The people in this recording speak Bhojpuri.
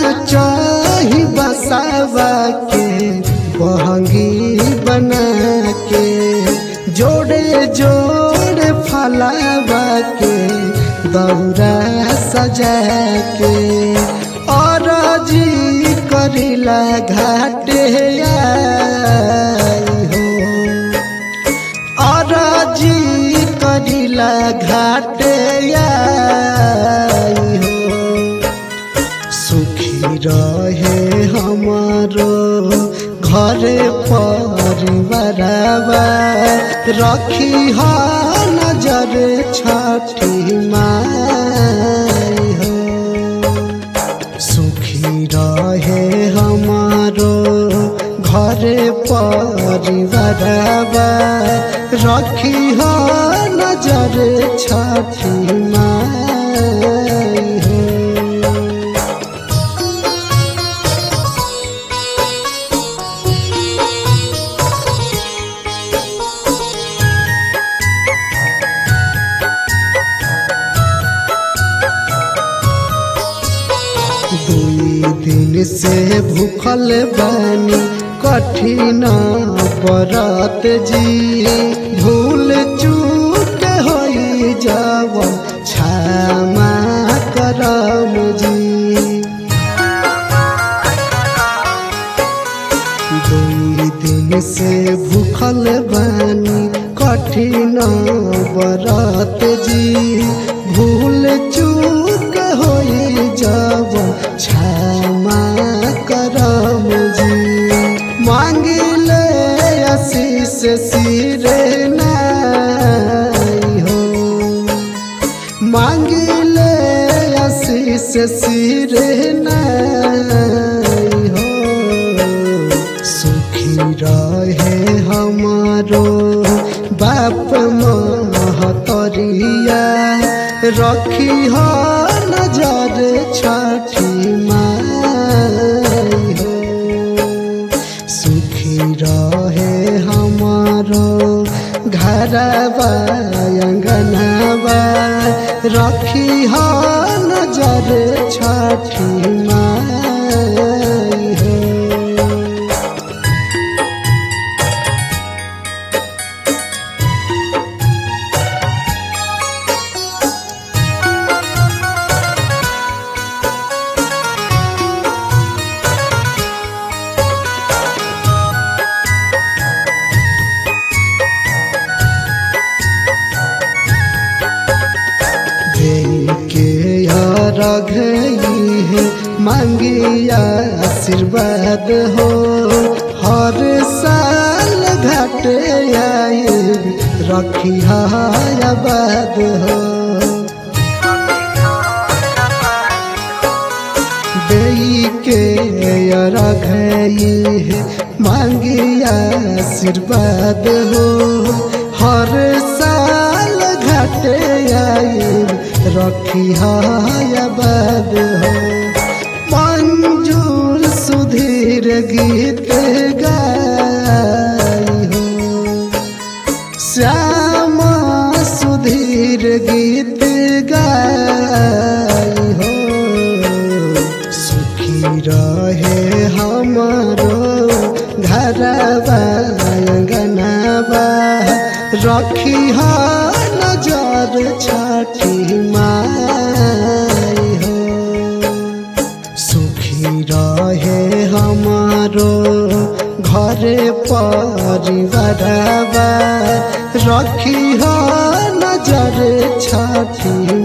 चाही बसावा के बहंगी बना के जोड़े जोड़े फलावा के दौरा सजा के और जी करिला घाटे आई हो अरजी करिला घाटे आई हो सुखी रहे हमारो घर परिवारवा रखी ह नजर छठी माई हो सुखी रहे हमारो घर परिवारवा रखी हो नजर छठी माई हो दुई दिन से भूखल बानी कठिन बरत जी भूल चूक होई जाव क्षमा करम जी दुई दिन से भूखल बानी कठिन बरत जी भूल चूक होई जब क्षमा करम जी मांगिले आशीष सिरे नाई हो मांगिले आशीष सिरे नाई हो सुखी रहे हमारो बाप महतरिया रखी हो नजर छठी माई हो सुखी रहे हमारो घरवा अंगनवा रखी हो नजर छठी माई हो के रघ है मांगिया आशीर्वाद हो हर साल घाटे आए रखी आबाद हो देई के रघ है मांगिया आशीर्वाद हो हर साल घाटे आए रखी आबाद हो मंजूर सुधीर गीत गाई हो श्यामा सुधीर गीत गाई हो सुखी रहे हमारो घरवा अंगनवा रखी हो नजर छठी माई हो सुखी रहे हमारो घर परिवारवा रखी हो नजर छठी